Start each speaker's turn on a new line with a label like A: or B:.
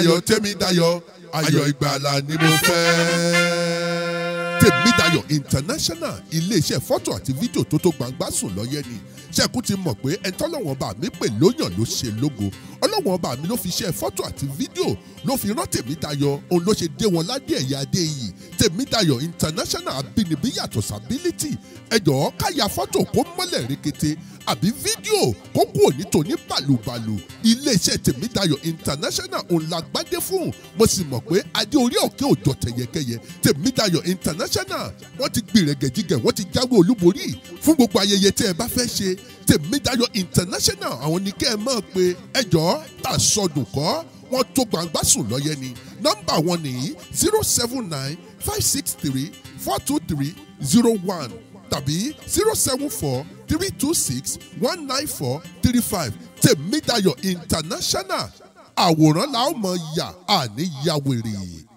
A: tèmídayọ̀ tèmídayọ̀ ayọ̀ ìgbàlà ni mo fẹ́. tèmídayọ̀ international iléeṣẹ́ fọ́tò àti fídíò tó tó gbangba sùn lọ́yẹ́ ni ṣẹ́kù ti mọ̀ pé ẹni tọ́lọ́wọ́n bá mi pè lóyàn ló ṣe lógo ọlọ́wọ́n bá mi ló fi ṣe fọ́tò àti fídíò ló fi rán tèmídayọ̀ òun ló ṣe dé wọn ládé ẹ̀yà adé yìí tèmídayọ̀ international abínibí yàtọ̀ sábílítì ẹ jọ̀ọ́ ká ya fọ́tò kó mọ́lẹ̀ rekete àbí fídíò kó kú òní tòní bàlùbàlù iléeṣẹ́ tèmídayọ̀ international òun la gbádé fún mo sì mọ̀ pé adé orí òkè òjò tẹ̀yẹkẹyẹ tèmídayọ̀ international wọ́n ti gbìrẹ̀gẹ̀jigẹ̀ wọ́n ti jáwé olúborí fún gbogbo ayẹyẹ tẹ́ ẹ bá fẹ́ ṣe tèmídayọ̀ international àwọn ní kẹ́ ẹ máa pe ẹjọ́ tà sọdùn kọ́ wọ́n tó gbangba sùn lọ́yẹ ni nọ́mbà wọn nìyí zero seven nine five six three four two three zero one tàbí zero seven four three two six one nine four three five tèmídayọ̀ international àwòrán la ó mọ̀ yà àní yàwèrè.